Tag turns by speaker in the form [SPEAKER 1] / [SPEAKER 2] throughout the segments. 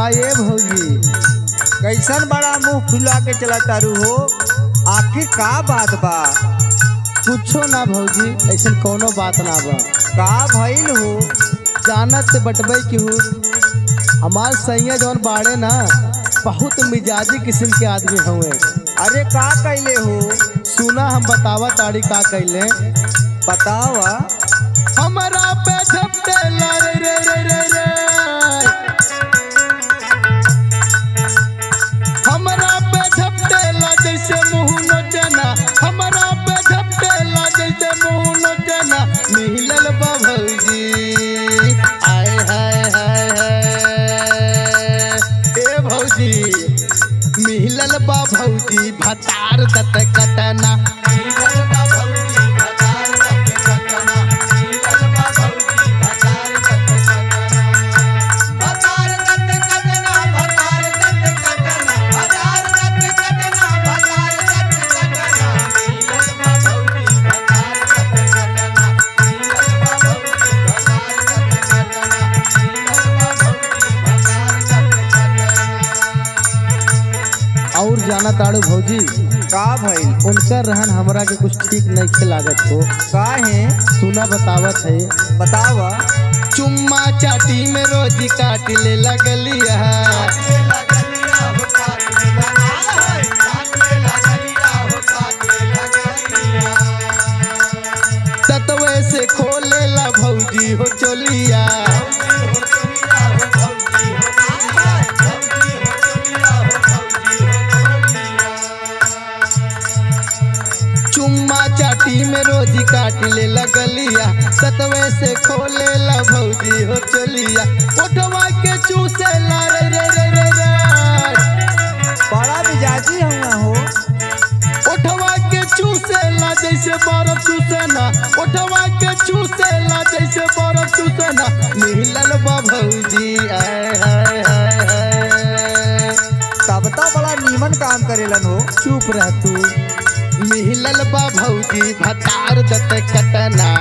[SPEAKER 1] ये भौजी
[SPEAKER 2] कैसन बड़ा मुंह फुला के चला तारू हो आखिर का बात बा
[SPEAKER 1] कुछो ना भौजी ऐसा कोनो बात ना बा
[SPEAKER 2] का भइल हो
[SPEAKER 1] जानत से बटबई की हूँ हमार सैया जौन बाड़े ना बहुत मिजाजी किस्म के आदमी हुए
[SPEAKER 2] अरे का कैले हो
[SPEAKER 1] सुना हम बतावा ताड़ी का कैले
[SPEAKER 2] बतावा
[SPEAKER 1] हमारा पे झपटे रे रे रे रे रे हमारा पे झपटे ला जैसे मुंह नोचना हमारा पे झपटे ला जैसे मुंह नोचना मिलल बा भौजी आय हाय हाय हाय ए भौजी मिलल बा भौजी भतार दत कटना मिलल बा भौजी भतार दत कटना मिलल बा भौजी भतार दत कटना भतार दत कटना भतार दत कटना भतार दत कटना भतार दत कटना मिलल बा भौजी भतार दत कटना मिलल बा भौजी भतार दत कटना मिलल बा भौजी भतार दत कटना और जाना ताड़ू भौजी
[SPEAKER 2] का भइल
[SPEAKER 1] उनका रहन हमरा के कुछ ठीक नहीं खे लागत हो
[SPEAKER 2] का है
[SPEAKER 1] सुना बतावत है
[SPEAKER 2] बतावा
[SPEAKER 1] चुम्मा चाटी में रोजी काट ले लगलिया ततवे से खोले ला भौजी हो चोलिया चुम्मा चाटी में रोजी काट ले लगलिया ततवे से खोले ला भौजी हो चोलिया ओठवा के चूसे ला रे रे रे रे रे
[SPEAKER 2] बड़ा मिजाजी हुआ हो
[SPEAKER 1] ओठवा के चूसेला जैसे बर्फ चूसना ओठवा के चूसेला जैसे बर्फ चूसना मिलल बा भौजी आय हाय हाय हाय
[SPEAKER 2] तब तो बड़ा नीमन काम करेलन हो
[SPEAKER 1] चुप रह तू मिलल बा भौजी भतार दत कटना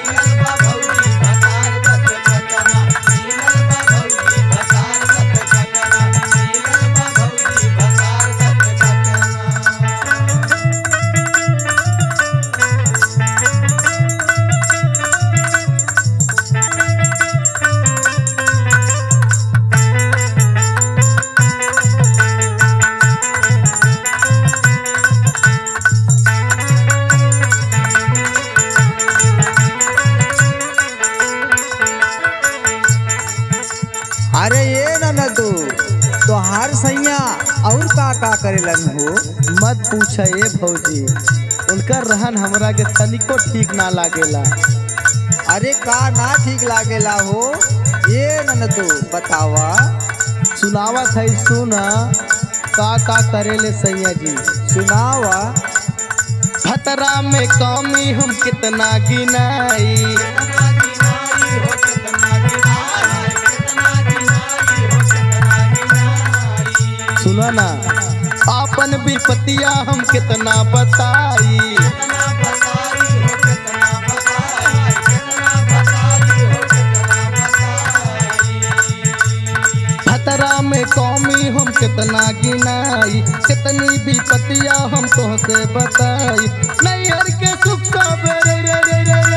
[SPEAKER 2] अरे ये ननदू तोहार सैया और का का करेलन हो
[SPEAKER 1] मत पूछ ये भौजी उनका रहन हमरा के तनिको ठीक ना लागेला
[SPEAKER 2] अरे का ना ठीक लागेला हो ये ननदू बतावा
[SPEAKER 1] सुनावत है सुना का का करेले सैया जी
[SPEAKER 2] सुनावा
[SPEAKER 1] खतरा में कमी हम कितना गिनाई सुनो ना आपन विपतिया हम कितना बताई खतरा में कौमी हम कितना गिनाई कितनी विपतिया हम तुहसे बताई नैहर के सुख सब रे रे रे रे